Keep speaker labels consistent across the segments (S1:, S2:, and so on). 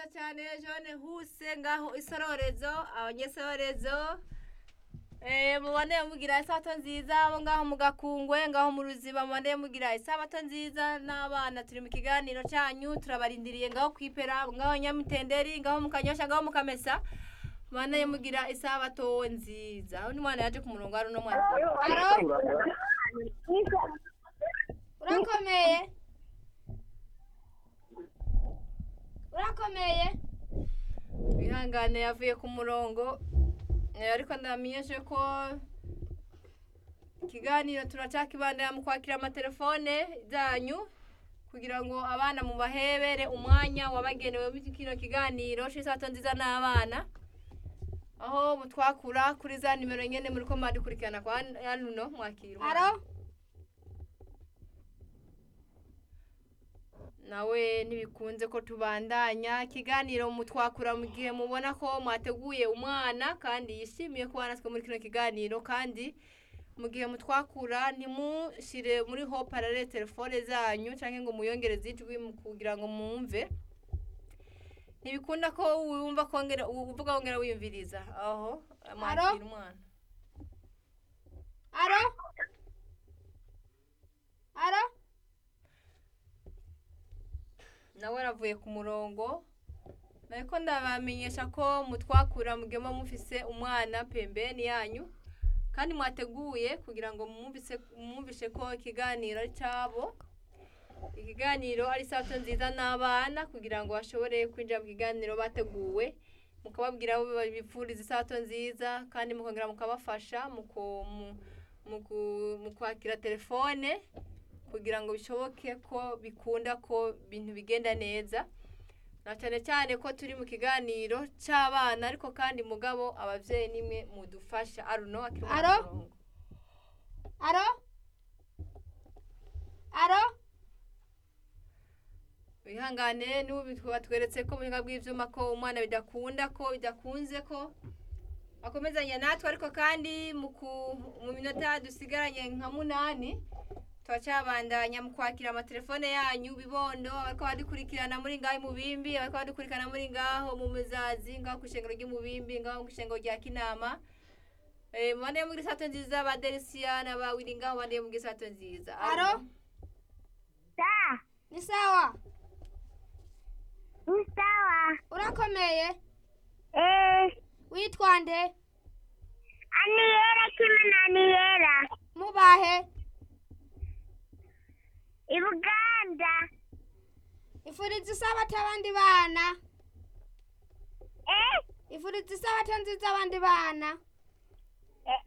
S1: cyane jone huse ngaho isororezo abanyesororezo eh mubone mugira isabato nziza abo ngaho mu gakungwe ngaho mu ruziba mubone mugira isabato nziza n'abana turi mu kiganiro cyanyu turabarindiriye ngaho kwipera ngaho nyamitenderi ngaho mu kanyosha ngaho mu kamesa mubone mugira isabato nziza aho ni mwana yaje ku murongo ari uno mwana aro urakomeye urakomeye wihangane yavuye ku murongo Eh, ariko ndamenyeshe ko ikiganiro turacakibandanya mu kwakira amatelefone zanyu kugira ngo abana mubahebere umwanya wabagenewe muri kino kiganiro c'isato nziza n'abana aho mutwakura kuri za nimero nyene muriko mwadukurikirana kwa yanuno mwakira umwana.
S2: Aro?
S1: nawe ntibikunze ko tubandanya ikiganiro mutwakura mu gihe mubona ko mwateguye umwana kandi yishimiye kuba natwe muri kino kiganiro kandi mu gihe mutwakura ntimushire muri ho parare telefone zanyu cyangwa ngo muyongereze ijwi mu kugira ngo mwumve ntibikunda ko wumva kongera uvuga wongera wiyumviriza aho mwakira umwana
S2: Aro? Aro?
S1: nawe aravuye ku murongo ariko ndabamenyesha ko mutwakura mugema mufise umwana pembeni yanyu kandi mwateguye kugira ngo mwumvise mwumvishe ko ikiganiro ari cyabo ikiganiro ari sato nziza n'abana kugira ngo bashobore kwinjira mu kiganiro bateguwe mukababwira abo bifuriza isato nziza kandi mukongera mukabafasha mu ku- mu- mu ku- mu kwakira telefone kugira ngo bishoboke ko bikunda ko ibintu bigenda neza na cyane cyane ko turi mu kiganiro cy'abana ariko kandi mugabo ababyeyi nimwe mudufasha aruno akiri mu
S2: Aro?
S1: murongo.
S2: Aro? Aro?
S1: wihangane n'ubu batweretse ko mu buhinga bw'ibyuma ko umwana bidakunda ko bidakunze ko akomezanya natwe ariko kandi mu ku- mu minota dusigaranye nka munani turacyabandanya mu kwakira amatelefone yanyu bibondo abariko badukurikirana muri ngaho mu bimbi abariko badukurikirana muri ngaho mu muzazi ngaho ku ishengero ry'umubimbi ngaho ku ishengero rya kinama Eh, mubandeye muri sato nziza ba delisia na ba wili ngaho bandeye muri sato nziza
S2: Aro?
S3: Sa,
S2: Ni sawa?
S3: ni sawa.
S2: Urakomeye?
S3: Eh,
S2: Witwa nde?
S3: aniyera kimwe na aniyera.
S2: Mubahe?
S3: I Buganda.
S2: Ifuriza isabato abandi bana?
S3: Eh,
S2: Ifuriza isabato nziza abandi bana?
S3: eh.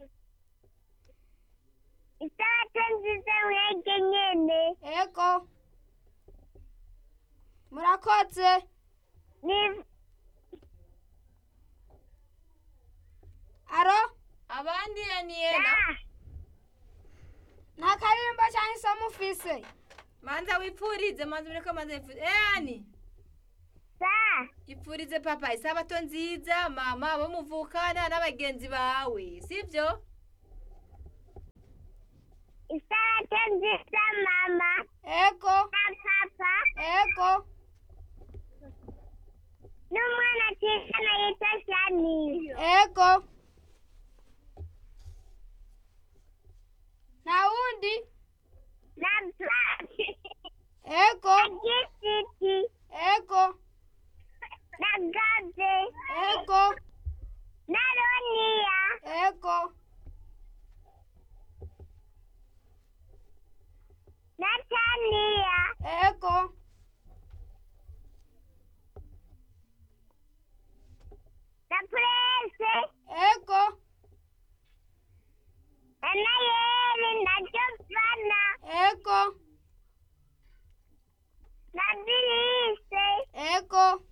S3: Isabato nziza mwege nyene.
S2: Ego. Murakoze.
S3: Ni,
S1: aro abandi aniyena
S3: sa,
S2: Nta karirimbo cyangwa isomo ufise?
S1: manza wipfurize manza ureko manza wipfurize eh ani
S3: sa.
S1: ipfurize papa isabato nziza mama abo muvukana n'abagenzi bawe sibyo
S3: Isabato nziza mama.
S2: Ego.
S3: Na papa.
S2: Ego.
S3: N'umwana twigana yitwa Shani.
S2: Ego. Na wundi?
S3: Na papi.
S2: Ego.
S3: Na gisiti.
S2: Ego.
S3: Na gabe.
S2: Ego.
S3: Na ronia.
S2: Ego.
S3: Na tania.
S2: Ego.
S3: Na prese.
S2: Ego.
S3: Na yeri. Na jofana.
S2: Ego.
S3: Na bilise.
S2: Ego.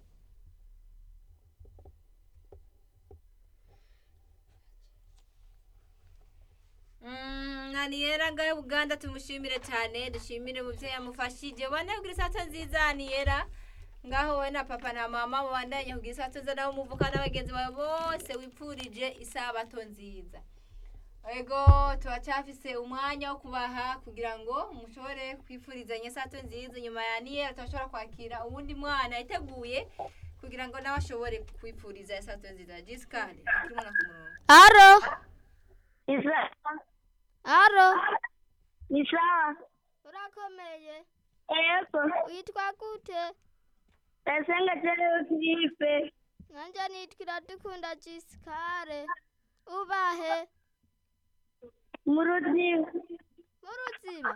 S1: Mm, aniyera ngaho uganda tumushimire cyane dushimire umubyeyi yamufashije ubane kugira isato nziza aniyera ngaho we na papa na mama mubandanye kugira isato nziza nabo muvuka n'abagenzi bawe bose wipfurije isabato nziza ego turacyafise umwanya wo kubaha kugira ngo mushobore kwifurizanya isato nziza nyuma ya niyera turashobora kwakira uwundi mwana yiteguye kugira ngo nawe ashobore kwipfuriza isato nziza jisikari turi umwana ku murongo
S2: aro
S3: isawa
S2: aro
S3: ni sawa
S2: urakomeye
S3: yego
S2: witwa gute
S3: ndasenga cyane kiripe
S2: nanjye nitwa iradukunda jisikare ubahe
S3: mu ruziba
S2: mu ruziba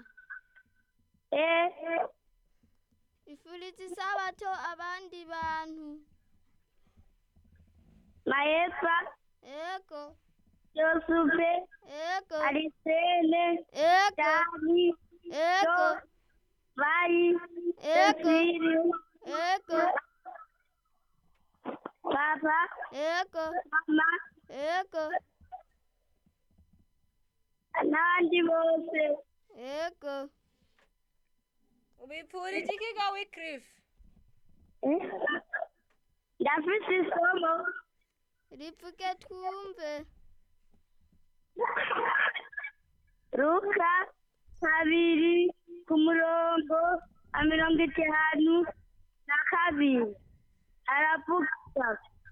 S3: eh
S2: ifuriza isabato abandi bantu
S3: mayepa
S2: ego
S3: yosufe
S2: ego
S3: arisene
S2: ego
S3: dani
S2: ego
S3: bayi
S2: ego
S3: Cecile,
S2: ego
S3: papa
S2: ego
S3: mama
S2: ego
S3: n'abandi bose
S2: ego
S1: ubipfurije iki ga wikirifu
S3: Eh? ndafite isomo
S2: rivuge twumve
S3: ruka kabiri ku murongo wa mirongo itanu na kabiri aravuga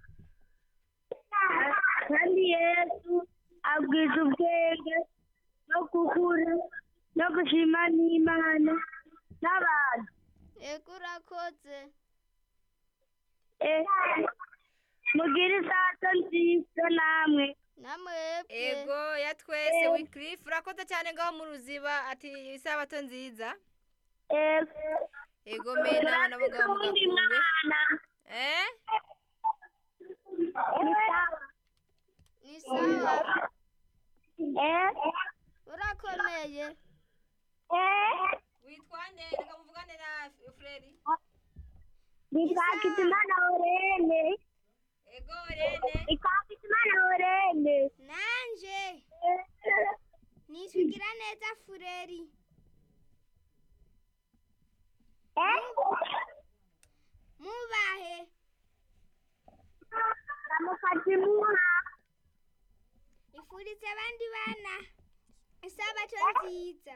S3: kandi yesu abwiza ubwenge no gukura no gushima n'imana n'abantu
S2: ego urakoze
S3: Eh, mugire isato nziza namwe
S2: namwebwe
S1: ego ya twese wikirifu urakoze cyane ngaho mu ruziba ati isabato nziza
S3: Eh,
S1: ego me n'abana bo ngaho mu
S3: uwundi
S1: gakungwe
S3: mwana
S1: eh
S2: ni sawa
S3: Eh,
S2: urakomeye
S3: eh,
S1: witwa nde reka muvugane na fureri
S3: Nitwakitimana Orene.
S1: ego rene
S3: Nitwakitimana Orene.
S2: nanje nisugira neza fureri
S3: Eh?
S2: mubahe
S3: Namufatimuha.
S2: ifurize abandi bana isabato nziza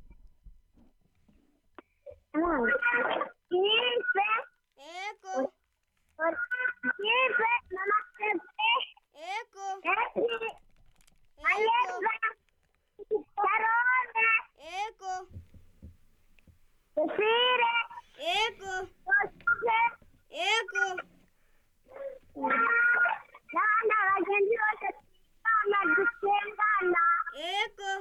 S3: Yife.
S2: ego
S3: Yife. Mama Pepe.
S2: ego
S3: Esi.
S2: ego
S3: Ayeza. Karone.
S2: ego
S3: Cecile.
S2: ego
S3: Yosuke.
S2: ego
S3: N'abana bagenzi bose twigana dusengana.
S2: ego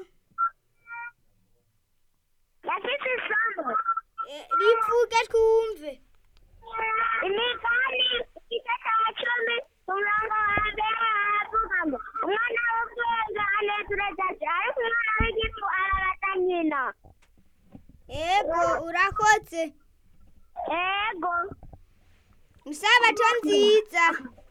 S3: Yafite isomo.
S2: E- rivuge twumve
S3: imigani igice cya cumi umurongo wa mbere haravuga ngo umwana w'ubwenge anezereza se ariko umwana w'igifu arabata nyina
S2: ego urakoze
S3: ego
S2: isabato nziza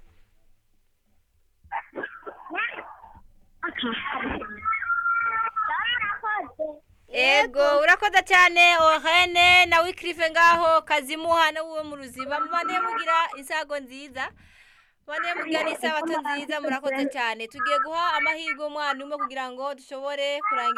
S3: murakoze
S1: ego urakoze cyane orene na wikirifu ngaho kazimuha n'uwo mu ruziba mubane mugira isago nziza mubane mugira n'isabato nziza murakoze cyane tugiye guha amahirwe umwana umwe kugira ngo dushobore kurangiza